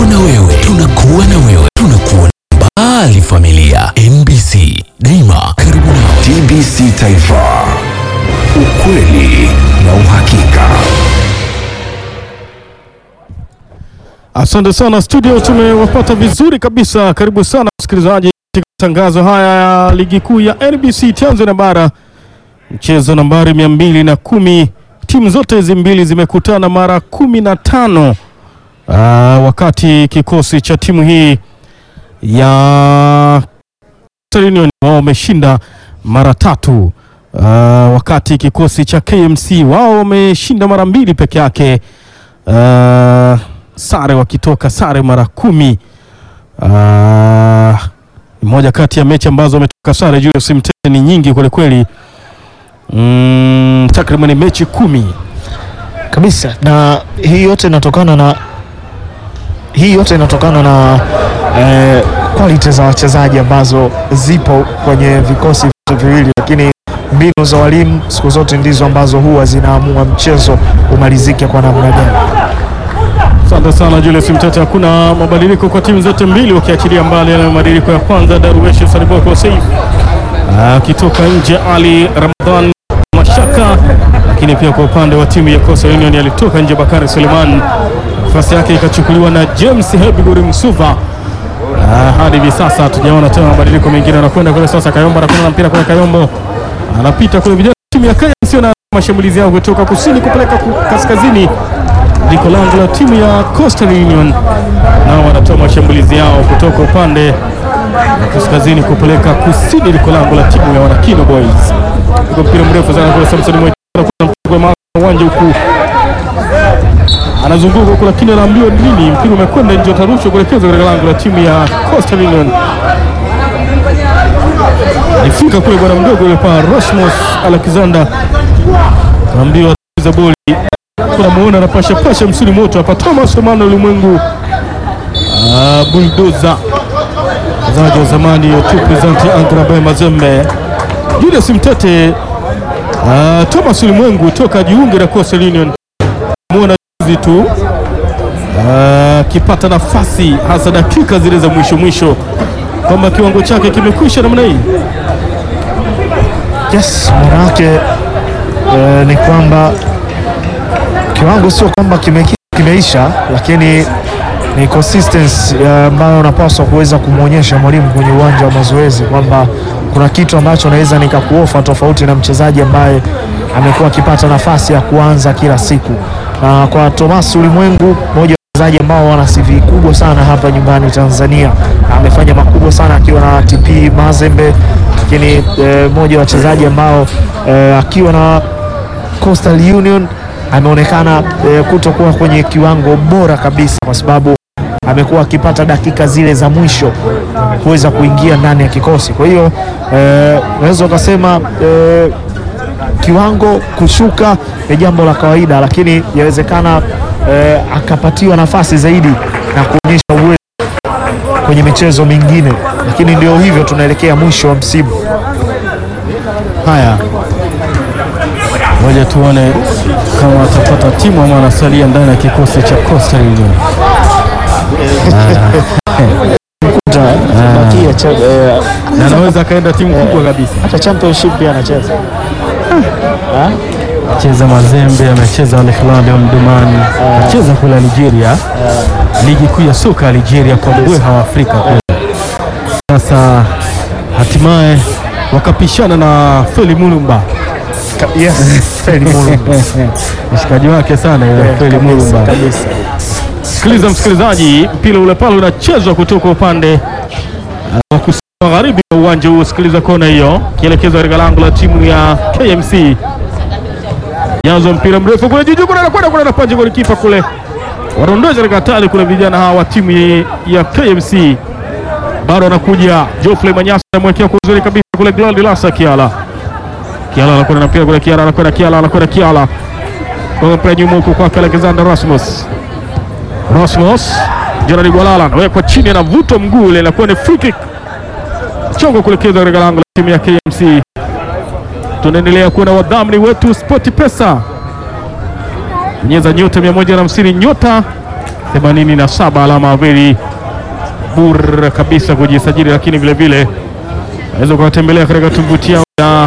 tupo na wewe, tunakuwa na wewe, tunakuwa mbali. Familia MBC daima karibu nawe. TBC Taifa, ukweli na uhakika. Asante sana studio, tumewapata vizuri kabisa. Karibu sana msikilizaji katika matangazo haya ya ligi kuu ya NBC Tanzania Bara, mchezo nambari mia mbili na kumi. Timu zote hizi mbili zimekutana mara kumi na tano Ah, wakati kikosi cha timu hii ya Coastal Union wao wameshinda mara tatu. Ah, wakati kikosi cha KMC wao wameshinda mara mbili peke yake. Ah, sare wakitoka sare mara kumi. Ah, moja kati ya mechi ambazo wametoka sare Julius Mtete ni nyingi kweli kweli. Mm, takriban mechi kumi. kabisa na hii yote inatokana na hii yote inatokana na eh, quality za wachezaji ambazo zipo kwenye vikosi vyote viwili, lakini mbinu za walimu siku zote ndizo ambazo huwa zinaamua mchezo umalizike kwa namna gani. Asante sana Julius Mtete. Hakuna mabadiliko kwa timu zote mbili, ukiachilia mbali yale mabadiliko ya kwanza, Darwesh Saliboko Saif akitoka nje, Ali Ramadhan Mashaka, lakini pia kwa upande wa timu ya Coastal Union alitoka nje Bakari Suleiman, nafasi yake ikachukuliwa na James Hebiguri Msuva. Ah, hadi hivi sasa hatujaona tena mabadiliko mengine. Anakwenda kule sasa, Kayombo anakwenda na mpira kule, Kayombo anapita kule, vijana timu ya KMC na mashambulizi yao kutoka kusini kupeleka ku- kaskazini liko lango la timu ya Coastal Union, nao wanatoa mashambulizi yao kutoka upande wa kaskazini kupeleka kusini, liko lango la timu ya Wanakino Boys. Iko mpira mrefu sana kule, Samson Mwekera kuna mpigwa mara uwanja huku anazunguka huku, lakini anaambiwa nini, mpira umekwenda nje, utarushwa kuelekezwa katika lango la timu ya Coastal Union. Alifika kule bwana mdogo yule pa Rosmos Alexander, anaambiwa za boli tunamuona anapasha pasha msuli moto hapa. Thomas Emmanuel Ulimwengu Ah, buldoza mchezaji wa zamani tu presenti Angrabe Mazembe, Julius Mtete ah, Thomas Ulimwengu toka jiunge na Coastal Union, muona juzi tu ah, akipata nafasi hasa dakika zile za mwisho mwisho, kwamba kiwango chake kimekwisha namna hii. Yes, maana yake eh, ni kwamba kiwango sio kwamba kime, kimeisha, lakini ni consistency eh, ambayo unapaswa kuweza kumwonyesha mwalimu kwenye uwanja wa mazoezi kwamba kuna kitu ambacho naweza nikakuofa tofauti na mchezaji ambaye amekuwa akipata nafasi ya kuanza kila siku. Na kwa Thomas Ulimwengu, mmoja wa wachezaji ambao wana CV kubwa sana hapa nyumbani Tanzania, na amefanya makubwa sana akiwa na TP Mazembe, lakini eh, mmoja wa wachezaji ambao eh, akiwa na Coastal Union ameonekana eh, kutokuwa kwenye kiwango bora kabisa, kwa sababu amekuwa akipata dakika zile za mwisho kuweza kuingia ndani ya kikosi. Kwa hiyo eh, unaweza ukasema eh, kiwango kushuka ni jambo la kawaida, lakini yawezekana eh, akapatiwa nafasi zaidi na kuonyesha uwezo kwenye michezo mingine, lakini ndio hivyo, tunaelekea mwisho wa msimu. Haya, ngoja tuone kama atapata timu ama anasalia ndani ya kikosi cha Coastal Union. Bakia cha- eh, na anaweza akaenda timu kubwa kabisa. hata championship pia anacheza. Cheza Mazembe, amecheza Al Hilal ya Omdurman, amecheza kule Algeria, ligi kuu ya soka ya Algeria kwa mbweha wa Afrika kule. Sasa hatimaye wakapishana na Feli Mulumba, Ka- Yes, Feli Mulumba. mshikaji wake sana yule Eh, Feli kabisa, Mulumba. kabisa. Sikiliza msikilizaji, mpira ule pale unachezwa kutoka upande uh, wa kusini magharibi wa uwanja huo. Sikiliza kona hiyo kielekezwa katika lango la timu ya KMC. Nyanzo mpira mrefu kule juu juu, kuna anakwenda kuna anapaja golikipa kule, wanaondosha katika hatari kule vijana hawa wa timu ya- ya KMC. Bado anakuja Geoffrey Manyasa, anamwekea kwa uzuri kabisa kule Gladi Lasa Kiala. Kiala anakwenda na mpira kule, Kiala anakwenda, Kiala anakwenda, Kiala kwa mpira nyuma huko kwake Alexander Rasmus Rasmus Gerard Gwalala anawekwa chini, anavutwa mguu ile, inakuwa ni free kick, chongo kuelekezwa katika lango la timu ya KMC. Tunaendelea kuwa na wadhamini wetu Sport Pesa, bonyeza nyota 150 nyota 87 alama very bure kabisa kujisajili, lakini vile vile unaweza ukawatembelea katika tovuti yao ya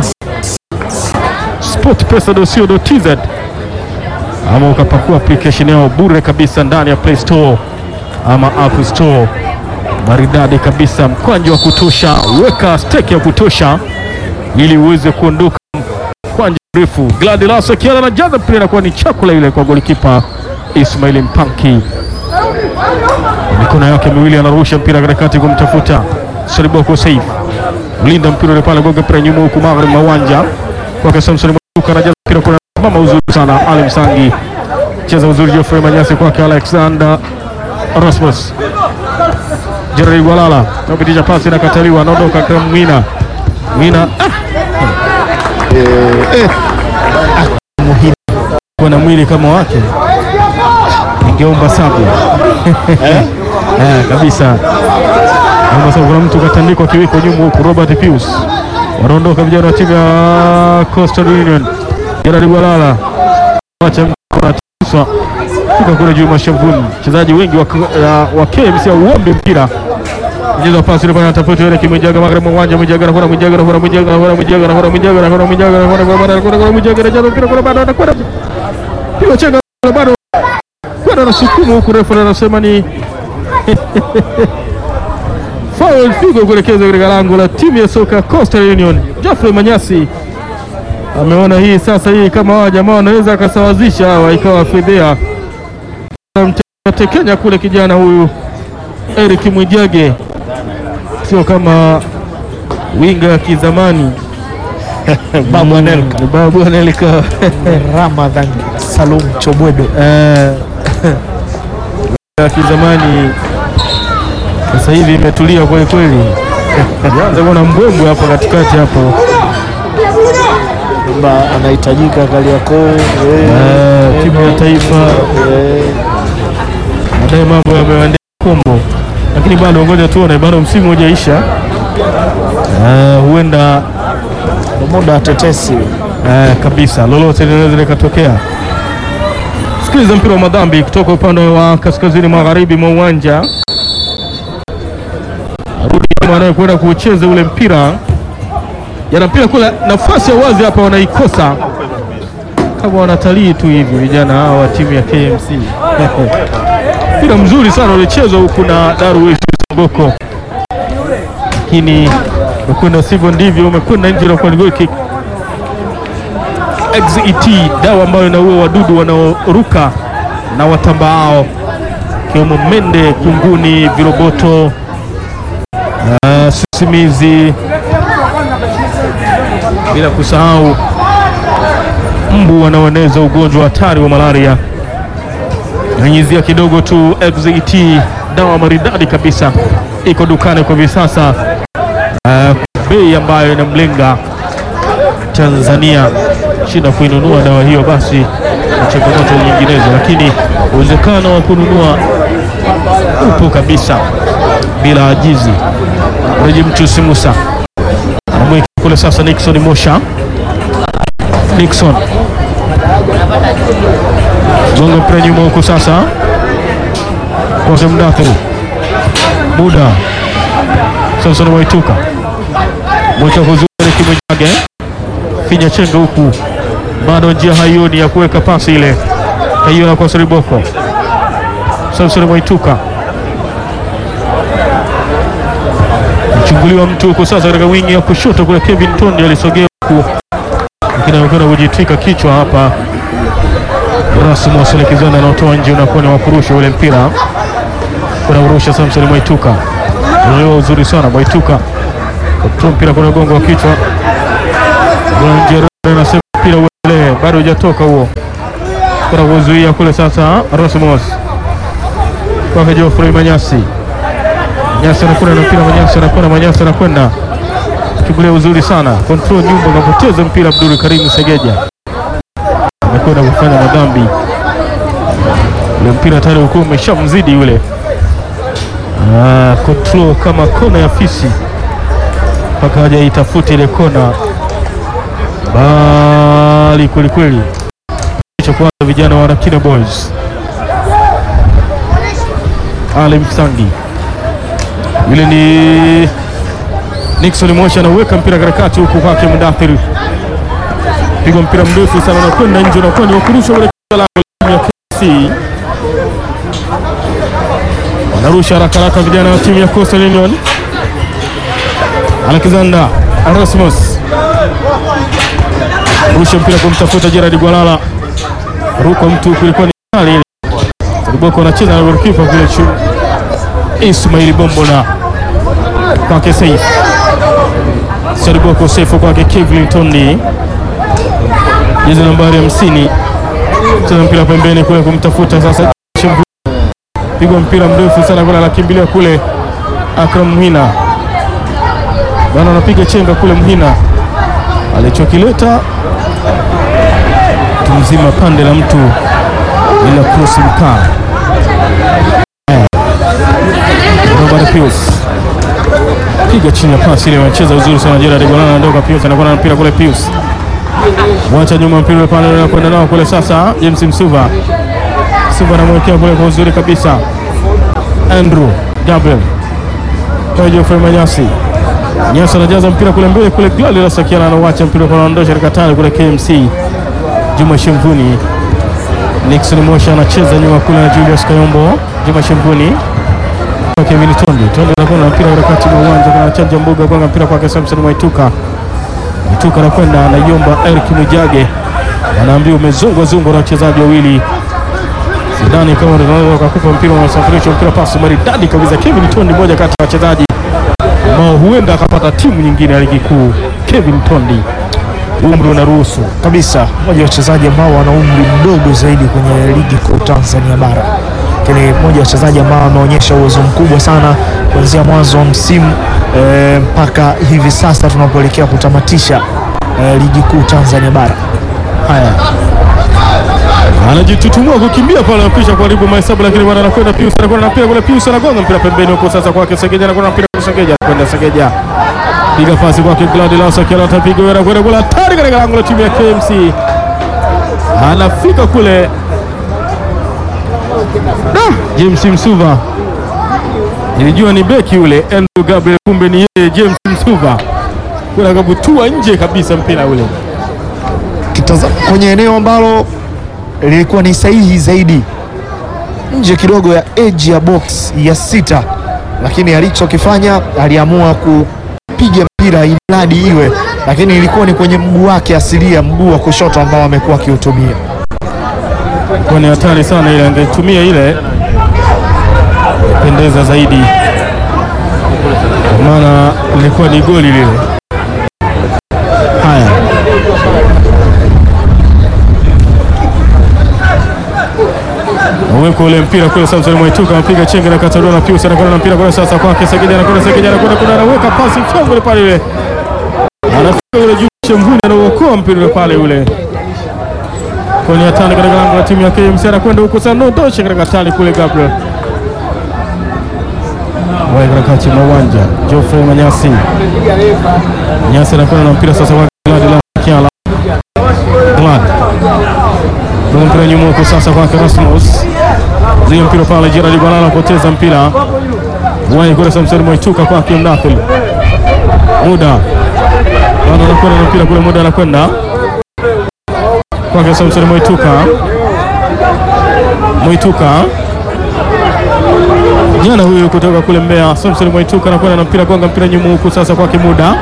sportpesa.co.tz ama ukapakua application yao bure kabisa ndani ya Play Store ama App Store. Maridadi kabisa, mkwanja wa kutosha, weka stake ya kutosha ili uweze kuondoka mkwanja mrefu. Gladilas akiana na jaza mpira inakuwa ni chakula ile kwa golikipa Ismail Mpanki, mikono yake miwili anarusha mpira katikati kumtafuta Seriboko Saif, mlinda mpira ule pale, goga mpira nyuma huku magharibi mwa uwanja kwake Samson Mwaluka anajaza mpira kuna mama uzuri sana Ali Msangi, cheza uzuri Geoffrey Manyasi kwake Alexander Rasmus Jerry Gwalala napitisha pasi inakataliwa, anaondoka Graham Mwina Mwina kuwa na mwili kama wake ningeomba sabu eh, kabisa naomba sabu. Kuna mtu katandikwa kiwiko nyuma huku, Robert Pius wanaondoka vijana wa timu ya Coastal Union. Gerard Gwalala acha mkonatiswa fika kule juu mashavuni, wachezaji wengi wa, uh, wa KMC auombe mpira Mchezo wa pasi ile pale anatafuta ile kimjaga magharibi mwa uwanja mjaga na kuna mjaga na kuna mjaga na kuna mjaga na kuna mjaga na kuna mjaga na kuna kuna kuna kuna mjaga na jaza mpira kuna bado anakwenda pigo chenga bado kwenda na sukumu huku, refa anasema ni foul, pigo kuelekeza katika lango la timu ya soka Coastal Union. Geoffrey Manyasi ameona hii sasa, hii kama hawa jamaa wanaweza akasawazisha hawa, ikawa fedhea tekenya kule kijana huyu Eric Mwijage sio kama winga ya kizamani Babu Anelka. Mm, Babu Anelka Ramadhan Salum Chobwedo Eh, ya kizamani sasa hivi imetulia kweli kweli. Anza kuona mbwembwe hapo katikati hapo, kwamba anahitajika Kariakoo eh, Eh, timu ya taifa eh, baadaye mambo yamewaendea kombo, lakini bado ngoja tuone, bado msimu hujaisha. Eh, huenda ndo muda wa tetesi Eh, kabisa lolote linaweza likatokea. Sikiliza mpira wa madhambi kutoka upande wa kaskazini magharibi mwa uwanja. Rudi nyuma anayekwenda kucheza ule mpira, yana mpira kule, nafasi ya wazi hapa wanaikosa, kama wanatalii tu hivi vijana hawa wa timu ya KMC. Mpira mzuri sana ulichezwa huku na Darwish Songoko, lakini umekwenda sivyo ndivyo, umekwenda nje na kwa goal kick. XET dawa ambayo inaua wadudu wanaoruka na watambaao ikiwemo mende, kunguni, viroboto, uh, sisimizi, bila kusahau mbu wanaoeneza ugonjwa hatari wa malaria. Nyanyizia kidogo tu. XET dawa maridadi kabisa, iko dukani kwa hivi sasa, uh, bei ambayo inamlenga Tanzania shida kuinunua dawa hiyo, basi na changamoto nyinginezo, lakini uwezekano wa kununua upo kabisa bila ajizi. Reji Mchusi Musa anamweka kule sasa, Nixon Mosha, Nixon gonga mpira nyuma huku sasa kwake Mdathiru muda Samson Waituka mweka kuzuri Kimwijage finya chenga huku, bado njia haioni ya kuweka pasi ile, kaiona kwa Seriboko. Samson Mwaituka mchunguliwa mtu huku sasa katika wingi ya kushoto kule, Kevin Tondi alisogea huku, lakini anakwenda kujitwika kichwa hapa. Rasmus Alexander anaotoa nje, unakuwa ni wakurusha ule mpira, unaurusha Samson Mwaituka, unaelewa uzuri sana Mwaituka kutoa mpira kuna gongo wa kichwa Njerere anasema mpira uendelee, bado hujatoka huo, kuna kuzuia kule sasa. Rasmus kwake Geoffrey Manyasi, Manyasi anakwenda na mpira, Manyasi anakwenda, Manyasi anakwenda kibulia uzuri sana, control nyumba, kapoteza mpira. Abdul Karim Segeja amekwenda kufanya madhambi, ule mpira tayari ulikuwa umeshamzidi yule. Ah, control kama kona ya fisi mpaka haja itafuti ile kona bali kwelikweli cha kwanza vijana wa Rakina Boys Ali Msangi, yule ni Nixon Moshi anauweka mpira katikati huku kwake Mudathir, pigwa mpira mrefu sana na kwenda nje, unakuwa ni wakurusha ule lango ya KC. Wanarusha haraka haraka vijana wa timu ya Coastal Union. Alexander Erasmus rusha mpira kumtafuta Gerard Gwalala, ruka mtu kulikuwa ni kali ile. Sariboko anacheza na golikipa kule chini, Ismail Bombo na kwake Saif Sariboko, Saif kwake Kevin Tondi, jezi nambari hamsini, cheza mpira pembeni kule kumtafuta sasa Shemvu. pigwa mpira mrefu sana kule, anakimbilia kule Akram Mhina bana, anapiga chenga kule Mhina alichokileta mtu mzima pande la mtu ila cross mkaa Robert Pius piga chini ya pasi ile, wanacheza uzuri sana. Gerard Golana anaondoka, Pius anakuwa na mpira kule, Pius mwacha nyuma mpira ule pale, anakwenda nao kule. Sasa James Msuva, Msuva anamwekea kule kwa uzuri kabisa, Andrew Gabriel kwa Geoffrey Manyasi Nyasa anajaza mpira kule mbele kule, Glali la Sakiana anauacha mpira kwa anaondosha katika tani kule KMC. Juma Shemvuni, Nixon Mosha anacheza nyuma kule na Julius Kayombo. Juma Shemvuni kwa Kevin Tondi, Tondi anakuwa na mpira katikati mwa uwanja, kuna chanja mbuga kwa mpira kwake Samson Mwaituka. Mwaituka anakwenda anaiomba Eric Mwijage, anaambiwa umezungwa zungwa na wachezaji wawili. Sidani kama unaweza kukupa mpira unasafirisha mpira, pasi maridadi kabisa. Kevin Tondi, moja kati ya wachezaji ambao huenda akapata timu nyingine ya ligi kuu. Kevin Tondi, umri unaruhusu kabisa, mmoja wa wachezaji ambao wana umri mdogo zaidi kwenye ligi kuu Tanzania bara, lakini mmoja wa wachezaji ambao wameonyesha uwezo mkubwa sana kuanzia mwanzo wa msimu eh, mpaka hivi sasa tunapoelekea kutamatisha eh, ligi kuu Tanzania bara. Haya, anajitutumua kukimbia pale, anakwisha kuharibu mahesabu, lakini bwana anakwenda Pius, anakwenda na mpira kule, Pius anagonga mpira pembeni huko, sasa kwake Segeja, anakwenda na mpira kwa Segeja, anakwenda Segeja, piga pasi kwake Gladilas, akiwa atapiga wewe, anakwenda kule, hatari katika lango la timu ya KMC, anafika kule da James Msuva, nilijua ni beki yule Andrew Gabriel, kumbe ni yeye James Msuva, kuna kabutua nje kabisa mpira ule Kitazama kwenye eneo ambalo lilikuwa ni sahihi zaidi, nje kidogo ya edge ya box ya sita, lakini alichokifanya aliamua kupiga mpira imradi iwe, lakini ilikuwa ni kwenye mguu wake asilia, mguu wa kushoto ambao amekuwa akiutumia. kwa ni hatari sana ile, angetumia ile pendeza zaidi, kwa maana ilikuwa ni goli lile. Haya, uweko ule mpira kule, Samson Mwaituka anapiga chenge na kataliwa na Pius, anakwenda na mpira kule sasa kwake Segeja, anakwenda Segeja, anakwenda kuna anaweka pasi mchongo ule pale ile, anafika ule juu Shemvuni, anauokoa mpira ule pale ule kwenye hatari katika lango la timu ya KMC, anakwenda huko sana, ndoshe katika hatari kule. Gabriel wae katikati mwa uwanja, Geoffrey Manyasi, Manyasi anakwenda na mpira sasa kwa Glad la Kiala, Glad kwa mpira nyuma huko sasa kwake Rasmus, zile mpira pale, Gerard Balala anapoteza mpira, wae kule Samson Mwaituka kwake Mdathil, muda bado anakwenda na mpira kule, muda anakwenda kwake Samson Mwaituka, Mwaituka jana huyu kutoka kule Mbeya. Samson Mwaituka anakwenda na mpira gonga mpira nyuma huku sasa kwake muda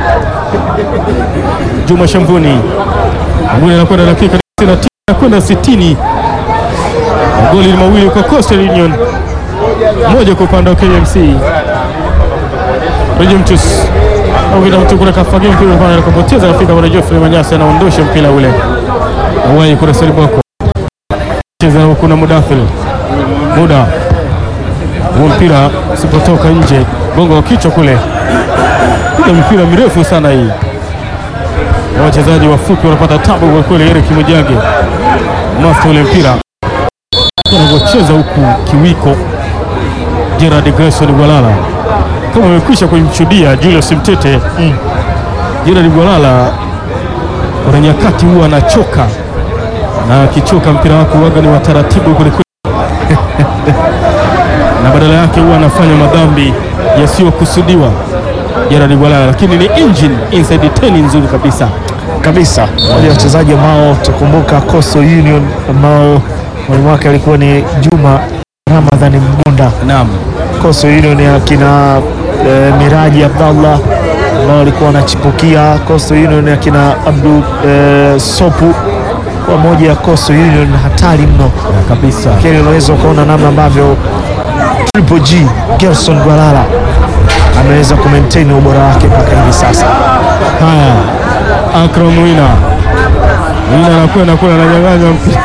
Juma Shamvuni, Shamvuni anakwenda dakika 69 anakwenda 60. Magoli ni mawili kwa Coastal Union, moja kwa upande wa KMC. Rejemtus au mtu kule kafagia mpira pale akapoteza, anafika kwa Geoffrey Manyasi anaondosha mpira ule awai kule Seriboko cheza huku na Mudathir muda huo mpira usipotoka nje, gongo wa kichwa kule, piga mipira mirefu sana hii, na wachezaji wafupi wanapata tabu kwa kweli. Eric Mwijage master ule mpira anavyocheza huku kiwiko. Gerard Grayson Gwalala kama amekwisha kumshuhudia Julius Mtete mm. Gerard Gwalala kuna nyakati huwa anachoka na akichoka mpira wako waga ni wa taratibu kwelikweli na badala yake huwa anafanya madhambi yasiyokusudiwa Gerard Gwalala, lakini ni engine inside 10 nzuri kabisa. kabisa wale wachezaji ambao tukumbuka Coastal Union ambao mwalimu wake alikuwa ni Juma Ramadhani Mgunda. Naam, Coastal Union ya kina eh, Miraji Abdallah ambao walikuwa wanachipukia. Coastal Union ya kina Abdu eh, Sopu kwa moja ya Coastal Union hatari mno kabisa. lakini unaweza ukaona namna ambavyo Triple G Gerson Gwalala ameweza kumaintain ubora wake mpaka hivi sasa. Haya, Akram Wina Wina anakwenda kule, ananyang'anywa mpira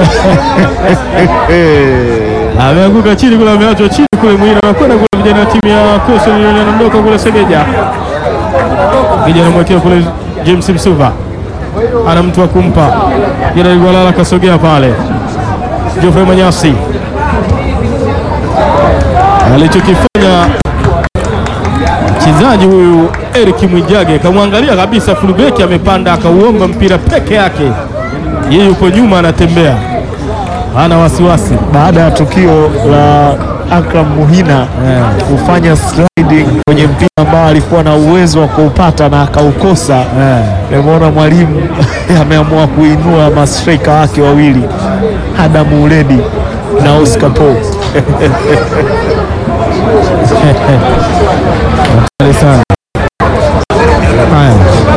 ameanguka chini kule, ameachwa chini kule. Mwina anakwenda kule, vijana wa timu ya Coastal Union anaondoka kule. Segeja Segeja anamwekea kule James Msuva, ana mtu wa kumpa Gerard Gwalala, kasogea pale. Geoffrey Manyasi alichokifanya mchezaji huyu Eric Mwijage kamwangalia kabisa, fulbeki amepanda, akauomba mpira peke yake, yeye yuko nyuma anatembea, hana wasiwasi. Baada ya tukio la Akram Muhina kufanya sliding kwenye mpira ambao alikuwa na uwezo wa kuupata na akaukosa, nimeona mwalimu ameamua kuinua mastrika wake wawili Adamu Uledi na Oscar Paul. Asante sana. Haya,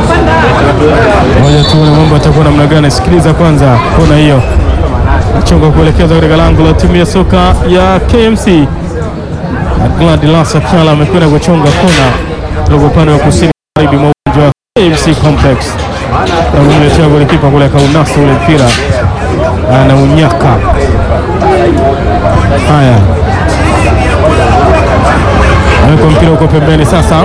moja tuone mambo atakuwa namna gani. Sikiliza kwanza kona hiyo, nachonga kuelekeza katika lango la timu ya soka ya KMC. Gladilasa Kyala amekwenda kuchonga kona kutoka upande wa kusini magharibi mwa uwanja wa KMC Complex na kumletea golikipa kule akaunasa ule mpira na unyaka. Haya, aweka mpira huko pembeni sasa.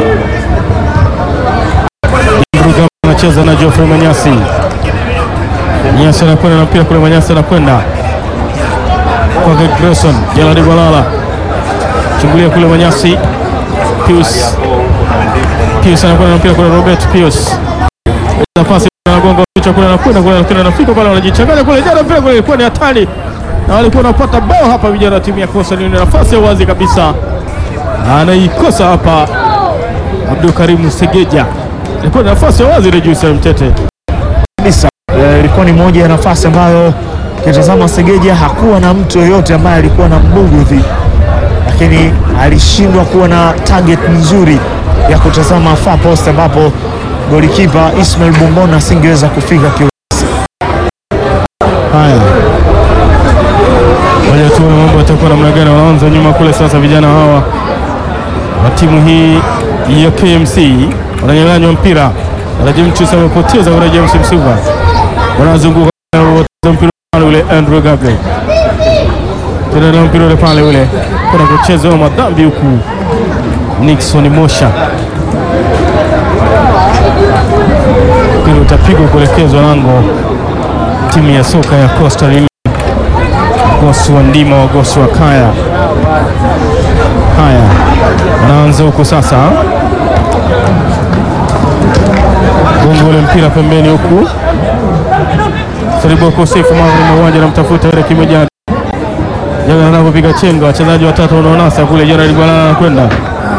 Mruga anacheza na Geoffrey Manyasi. Manyasi anakwenda na mpira kule, Manyasi anakwenda kwake Grayson Gerard Gwalala, chungulia kule Manyasi. Pius Pius anakwenda na mpira kule, Robert Pius nafasi anagonga kichwa kule, anakwenda kule, lakini anafika pale, wanajichanganya kule, jana mpira kule ilikuwa ni hatari na walikuwa wanapata bao hapa, vijana wa timu ya Coastal Union, nafasi ya wazi kabisa anaikosa hapa Abdul Karimu Segeja, ilikuwa ni nafasi ya wazi Rejusi Mtete. kabisa. Eh, Ilikuwa ni moja ya nafasi ambayo kitazama Segeja hakuwa na mtu yoyote ambaye alikuwa na mbugudhi, lakini alishindwa kuwa na target nzuri ya kutazama far post ambapo golikipa Ismail Bumbona asingeweza kufika kiu. Haya, moja tuone mambo yatakuwa namna gani. Wanaanza nyuma kule sasa, vijana hawa wa timu hii ya KMC wananyang'anywa mpira. Rajimchus amepoteza ule James Msuva, wanazunguka wanapoteza mpira pale ule Andrew Gabriel tena na mpira ule pale ule kuna kucheza madhambi huku Nixon Mosha, mpira utapigwa kuelekezwa lango timu ya soka ya Coastal Union. Gosi wa ndima wa gosi wa kaya. Haya, wanaanza huku sasa, gongo ule mpira pembeni huku, Seriboko Sefu magharibi uwanja namtafuta Eric Mwijage Jaga anapopiga chenga, wachezaji watatu wanaonasa kule. Gerard Gwalala anakwenda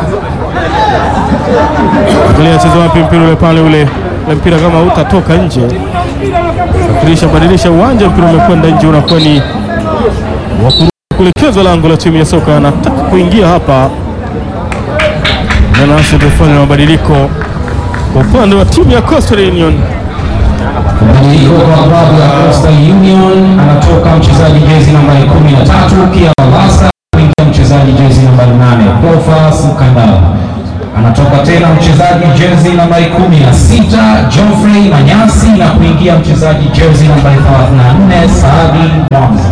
angalia acheza wapi mpira ule pale, ule ule mpira kama utatoka nje, safirisha badilisha uwanja, mpira umekwenda nje, unakuwa ni wa kurudi kuelekezwa lango la timu ya soka. Anataka kuingia hapa na nasi tufanye mabadiliko kwa upande wa timu ya Coastal Union. Mabadiliko kwa klabu ya Coastal Union, anatoka mchezaji jezi nambari 13 Kia Lavasa kuingia mchezaji jezi nambari 8 Bofas Mkandala. Anatoka tena mchezaji jezi nambari 16 Geoffrey Manyasi na kuingia mchezaji jezi nambari 34 Saadi Mwanza.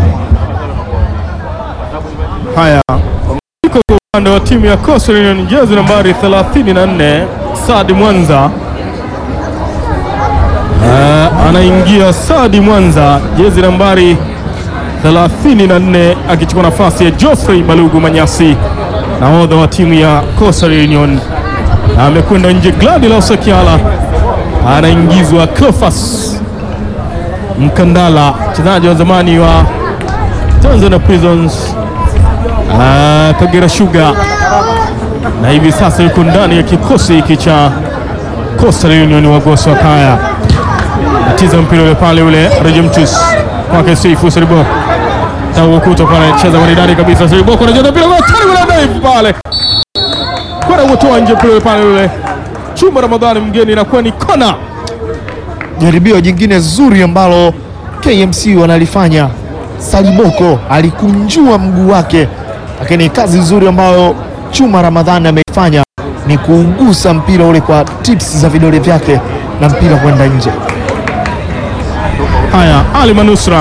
Haya, mabadiliko kwa upande wa timu ya Coastal Union, jezi nambari 34 Saadi Mwanza. Uh, anaingia Saadi Mwanza, jezi nambari 34 akichukua nafasi ya Geoffrey Balugu Manyasi, nahodha wa timu ya Coastal Union. Na amekwenda nje Gladys Okiala, anaingizwa Cleophas Mkandala, mchezaji wa zamani wa Tanzania Prisons ah, Kagera Sugar na hivi sasa yuko ndani ya kikosi hiki cha Coastal Union Wagoso Kaya. Atiza mpira ule pale ule Rejemtus kwake Seifu Seriboko Taukuto pale cheza maridadi kabisa Seriboko anacheza mpira kwa tani ule dive pale kwenda kutoa nje mpira ule pale ule Chuma Ramadhani mgeni inakuwa ni kona. Jaribio jingine zuri ambalo KMC wanalifanya. Saliboko alikunjua mguu wake, lakini kazi nzuri ambayo Chuma Ramadhani ameifanya ni kuugusa mpira ule kwa tips za vidole vyake na mpira kwenda nje. Haya, Ali Manusra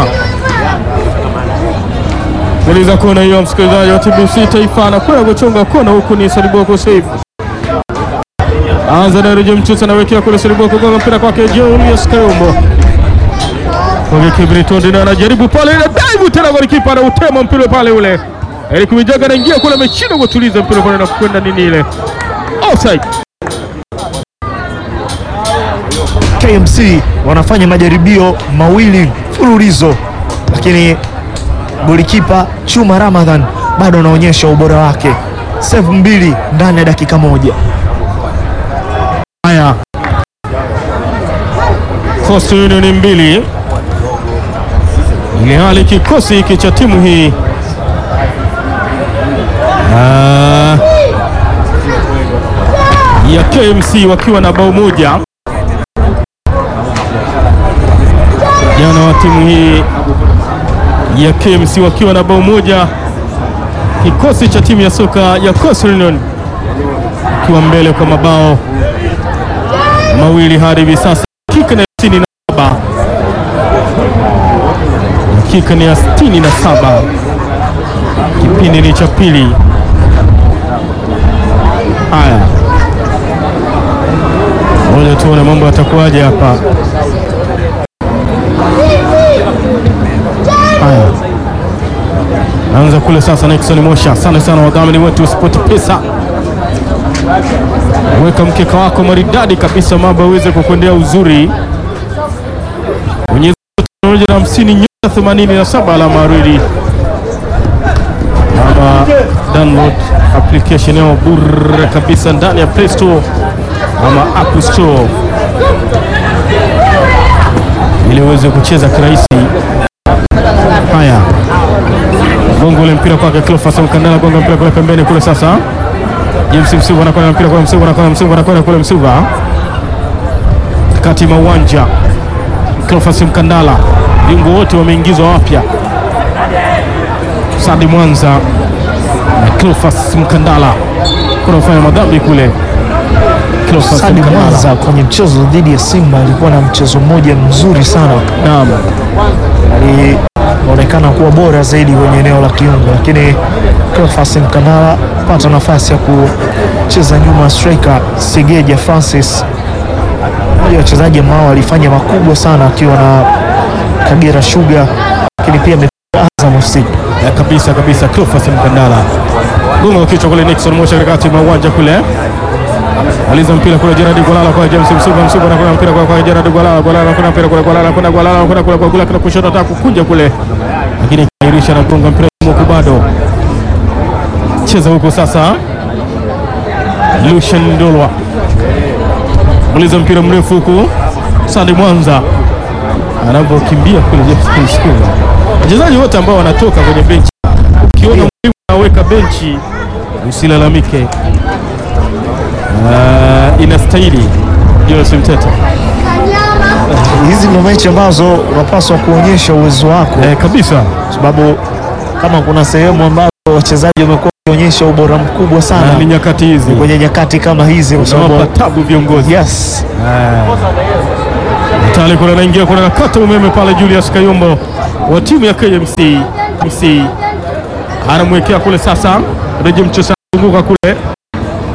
uliza kona hiyo, msikilizaji wa TBC Taifa anakwenda kuchonga kona, huku ni Saliboko Saif anza na Rejem Mchusa anawekea kule Saliboko, gonga mpira kwake Julius Kayombo kwake Kibritonde na anajaribu pale, ile dive tena, golikipa anautema mpira pale ule Eric Mijaga anaingia kule, ameshindwa kutuliza mpira pale na kwenda nini ile offside. KMC wanafanya majaribio mawili mfululizo, lakini golikipa Chuma Ramadhan bado anaonyesha ubora wake, save mbili ndani ya dakika moja. Haya, Coastal Union mbili, ili hali kikosi hiki cha timu hii ah, ya KMC wakiwa na bao moja jana wa timu hii ya KMC wakiwa na bao moja, kikosi cha timu ya soka ya Coastal Union kiwa mbele kwa mabao mawili hadi hivi sasa. Dakika ni ya sitini na saba dakika ni ya sitini na saba kipindi ni cha pili. Haya, ngoja tuone mambo yatakuwaje hapa. Haya, naanza kule sasa. Nixon Mosha, asante sana wadhamini wetu wa Sport Pesa weka mkeka wako maridadi kabisa, mambo yaweze kukwendea uzuri. Bonyeza moja na hamsini nyota themanini na saba alama aridi, ama download application yao bure kabisa ndani ya Play Store ama App Store ili uweze kucheza kirahisi. Haya, gongo ule mpira kwake Cleophas Mkandala, gonga mpira kule pembeni kule sasa James Msuva anakwenda mpira kwa Msuva, anakwenda Msuva, anakwenda kule Msuva kati mwa uwanja. Cleophas Mkandala, viungo wote wameingizwa wapya, Sadi Mwanza na Cleophas Mkandala kunafanya madhambi kule. Cleophas Sadi Mkandala, Mwanza kwenye mchezo dhidi ya Simba alikuwa na mchezo mmoja mzuri sana, naam, alionekana kuwa bora zaidi kwenye eneo la kiungo, lakini Cleophas Mkandala pata nafasi ya kucheza nyuma ya striker Segeja Francis, mmoja wa wachezaji ambao walifanya makubwa sana akiwa na Kagera Sugar, lakini pia amepiga Azam FC. Ya, kabisa kabisa. Cleophas Mkandala gonga wa kichwa kule, Nixon Mosha katikati mwa uwanja kule aliza mpira kule Gerard Gwalala kwa James Msuva, Msuva anakwenda mpira kwa kwa Gerard Gwalala, Gwalala anakwenda mpira kule, Gwalala anakwenda Gwalala anakwenda kule kwa Gula, kuna kushoto ataka kukunja kule, lakini kairisha na gonga mpira huko, bado cheza huko sasa. Lucian Ndolwa uliza mpira mrefu huku, Sadi Mwanza anavyokimbia kule James Msuva. Wachezaji wote ambao wanatoka kwenye benchi, ukiona mwalimu anaweka benchi usilalamike. Uh, inastahili Julius Mtete Hizi ndio mechi ambazo unapaswa kuonyesha uwezo wako eh, kabisa sababu kama kuna sehemu ambazo wachezaji wamekuwa wakionyesha ubora mkubwa na sana ni nyakati hizi kwenye nyakati kama hizi, kwa unawapa sababu tabu viongozi. yes, Tayari kuna anaingia kuna nakata umeme pale, Julius Kayombo wa timu ya KMC MC anamwekea kule sasa, Reje Mchosa anazunguka kule